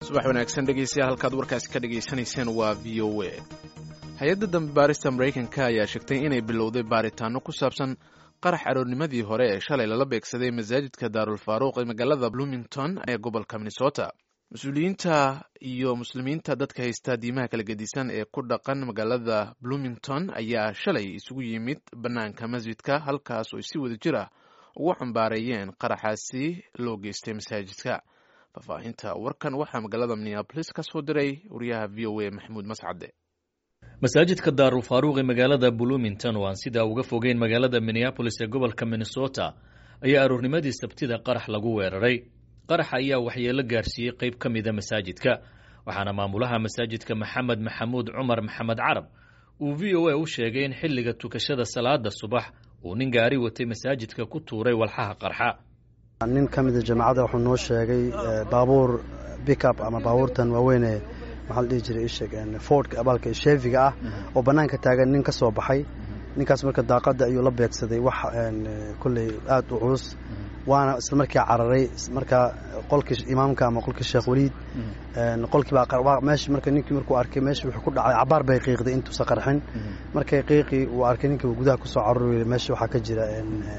subax wanaagsan dhegeystayaal halkaad warkaasi ka dhegaysanayseen waa v o a hay-adda dambe baarista maraykanka ayaa sheegtay inay bilowday baaritaano ku saabsan qarax aroornimadii hore ee shalay lala beegsaday masaajidka daarul faaruuq ee magaalada bloomington ee gobolka minnesota mas-uuliyiinta iyo muslimiinta dadka haysta diimaha kala gedisan ee ku dhaqan magaalada bloomington ayaa shalay isugu yimid bannaanka masjidka halkaas oo ay si wada jir ah ugu xambaareeyeen qaraxaasi loo geystay masaajidka faahfaahinta warkan waxaa magaalada minneabolis ka soo diray wariyaha v o a maxamuud mascade masaajidka daarul faaruuq ee magaalada bloomington oo aan sidaa uga fogeyn magaalada minneabolis ee gobolka minnesota ayaa aroornimadii sabtida qarax lagu weeraray qaraxa ayaa waxyeelo gaarsiiyey qayb ka mida masaajidka waxaana maamulaha masaajidka maxamed maxamuud cumar maxamed carab uu v o a u sheegay in xilliga tukashada salaada subax uu nin gaari watay masaajidka ku tuuray walxaha qarxa nin ka mida jamaacadda wuxuu noo sheegay baabuur bickup ama baabuurtan waaweyne maxaa la dhihi jiray isheg fordka abaalka sheefiga ah oo bannaanka taagan nin ka soo baxay ninkaas marka daaqadda ayuu la beegsaday wax kolley aada u culus waana isla markii cararay marka qolkii imaamka ama qolkii sheekh weliid qolkii baa meesha marka ninkii markuu arkay meesha wuxuu ku dhacay cabaar bay qiiqday intuusa qarxin markay qiiqii uu arkay ninkii gudaha kusoo caruri meesha waxaa ka jira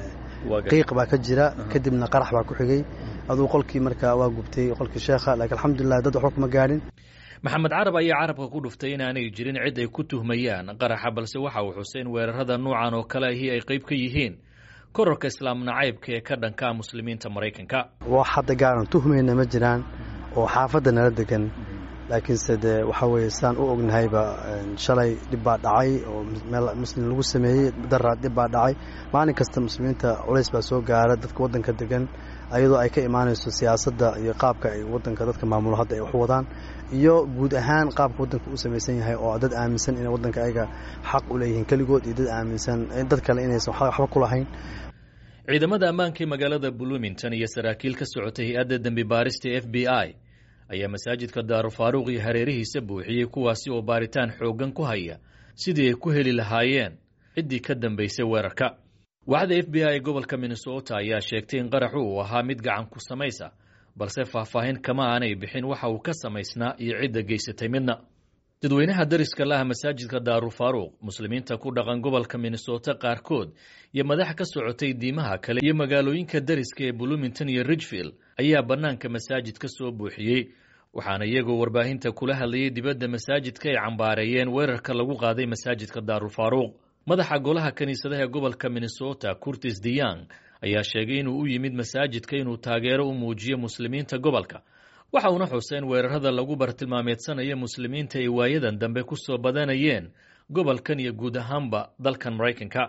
qiiq baa ka jira kadibna qarax baa ku xigay aduu qolkii marka waa gubtay qolkii sheekha laakiin alxamdulilah dad waxba kuma gaadhin maxamed carab ayaa carabka ku dhuftay inaanay jirin cid ay ku tuhmayaan qaraxa balse waxa uu xusay in weerarada nuucan oo kale ahi ay qayb ka yihiin korarka islaam nacaybka ee ka dhanka muslimiinta maraykanka wax hadda gaaran tuhmayna ma jiraan oo xaafadda nala degan laakiinse dee waxaa weeye saan u ognahayba shalay dhib baa dhacay oo meel muslim lagu sameeyey daraa dhib baa dhacay maalin kasta muslimiinta culays baa soo gaara dadka waddanka degan ayadoo ay ka imaanayso siyaasadda iyo qaabka ay waddanka dadka maamulo hadda ay wax wadaan iyo guud ahaan qaabka waddanka u samaysan yahay oo dad aaminsan inay waddanka ayaga xaq u leeyihiin keligood iyo dad aaminsan dad kale inaysan waxba ku lahayn ciidamada ammaanka ee magaalada bloomington iyo saraakiil ka socotay hay-adda dembi baarista f b i ayaa masaajidka daarufaaruuq iyo hareerihiisa buuxiyey kuwaasi oo baaritaan xooggan ku haya sidii ay ku heli lahaayeen ciddii ka dambaysay weerarka waaxda f b i ee gobolka minnesota ayaa sheegtay in qaraxu uu ahaa mid gacan ku samaysa balse faahfaahin kama aanay bixin waxa uu ka samaysnaa iyo cidda geysatay midna dadweynaha dariska laha masaajidka daarufaaruuq muslimiinta ku dhaqan gobolka minnesota qaarkood iyo madax ka socotay diimaha kale iyo magaalooyinka dariska ee bloomington iyo ridgefield ayaa bannaanka masaajid ka soo buuxiyey waxaana iyagoo warbaahinta kula hadlayay dibadda masaajidka ay cambaareeyeen weerarka lagu qaaday masaajidka daarufaaruuq madaxa golaha kiniisadaha ee gobolka minnesota curtis deyang ayaa sheegay inuu u yimid masaajidka inuu taageero u muujiyo muslimiinta gobolka waxa uuna xusay in weerarada lagu bartilmaameedsanayo muslimiinta ay waayadan dambe ku soo badanayeen gobolkan iyo guud ahaanba dalkan maraykanka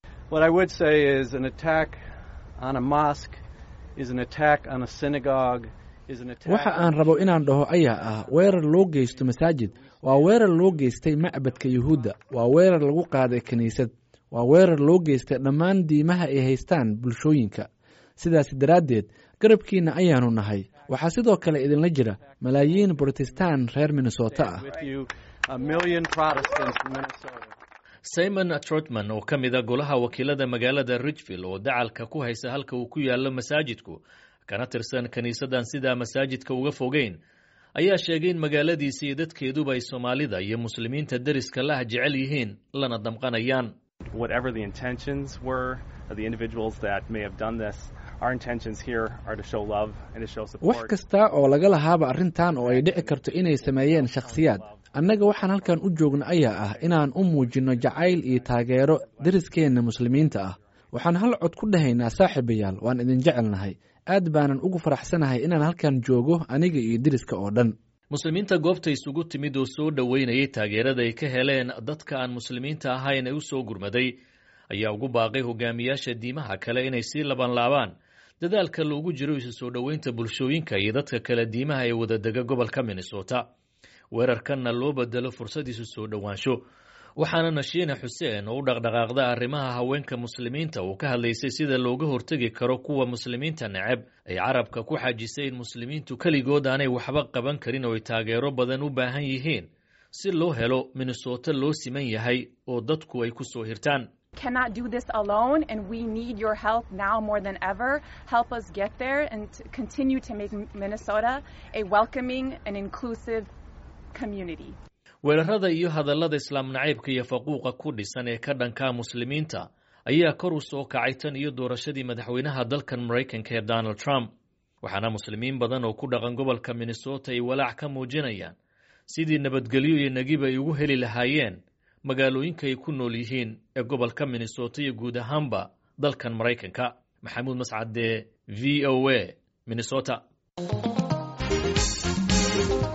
waxa aan rabo inaan dhaho ayaa ah weerar loo geysto masaajid waa weerar loo geystay macbadka yuhuudda waa weerar lagu qaaday kiniisad waa weerar loo geystay dhammaan diimaha ay haystaan bulshooyinka sidaas daraaddeed garabkiinna ayaanu nahay waxaa sidoo kale idinla jira malaayiin brotestaan reer minnesota ah simon trotman oo ka mid a golaha wakiilada magaalada ridgefield oo dacalka ku haysa halka uu ku yaallo masaajidku kana tirsan kiniisaddan sidaa masaajidka uga fogeyn ayaa sheegay in magaaladiisa iyo dadkeeduba ay soomaalida iyo muslimiinta deriska lah jecel yihiin lana damqanayaan wax kasta oo laga lahaaba arrintan oo ay dhici karto inay sameeyeen shakhsiyaad annaga waxaan halkan u joogno ayaa ah inaan u muujinno jacayl iyo taageero deriskeenna muslimiinta ah waxaan hal cod ku dhahaynaa saaxiibayaal waan idin jecelnahay aad baanan ugu faraxsanahay inaan halkan joogo aniga iyo deriska oo dhan muslimiinta goobta isugu timid oo soo dhoweynayay taageerada ay ka heleen dadka aan muslimiinta ahayn ee u soo gurmaday ayaa ugu baaqay hogaamiyaasha diimaha kale inay sii labanlaabaan dadaalka loogu jiro isu soo dhoweynta bulshooyinka iyo dadka kale diimaha ee wadadega gobolka minnesota weerarkanna loo bedelo fursad isu soo dhowaansho waxaana nashiina xuseen oo u dhaqdhaqaaqda arrimaha haweenka muslimiinta uu ka hadlaysay sida looga hortegi karo kuwa muslimiinta neceb ay carabka ku xajisay in muslimiintu keligood aanay waxba qaban karin oo ay taageero badan u baahan yihiin si loo helo minnesota loo siman yahay oo dadku ay ku soo hirtaan cannot do this alone, and we need your help now more than ever. Help us get there and to continue to make Minnesota a welcoming and inclusive community. weerarada iyo hadallada islaam nacaybka iyo faquuqa ku dhisan ee ka dhanka muslimiinta ayaa kor u soo kacay tan iyo doorashadii madaxweynaha dalkan maraykanka ee donald trump waxaana muslimiin badan oo ku dhaqan gobolka minnesota ay walaac ka muujinayaan sidii nabadgelyo iyo negib ay ugu heli lahaayeen magaalooyinka ay ku nool yihiin ee gobolka minnesota iyo guud ahaanba dalkan maraykanka maxamuud mascade v o a minnesota